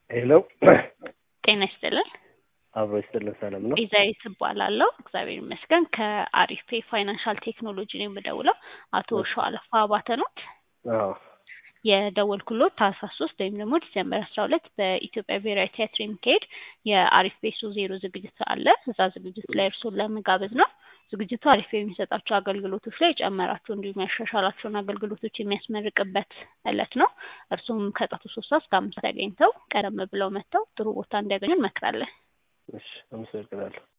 ሄሎ ጤና ይስጥልን። አብሮ ይስጥልን። ሰላም ነው? ኢዛይት እባላለሁ። እግዚአብሔር ይመስገን። ከአሪፍ ፔ ፋይናንሻል ቴክኖሎጂ ነው የምደውለው። አቶ ሸዋለፋ አባተ ኖት? አዎ የደወልኩሎት ታህሳስ ሶስት ወይም ደግሞ ዲሴምበር አስራ ሁለት በኢትዮጵያ ብሔራዊ ቲያትር የሚካሄድ የአሪፍ ቤሶ ዜሮ ዝግጅት አለ። እዛ ዝግጅት ላይ እርሶን ለመጋበዝ ነው። ዝግጅቱ አሪፍ የሚሰጣቸው አገልግሎቶች ላይ የጨመራቸው እንዲሁም ያሻሻላቸውን አገልግሎቶች የሚያስመርቅበት እለት ነው። እርሱም ከጠዋቱ ሶስት ሰዓት እስከ አምስት ተገኝተው ቀደም ብለው መጥተው ጥሩ ቦታ እንዲያገኙ እንመክራለን። እሺ፣ አመሰግናለሁ።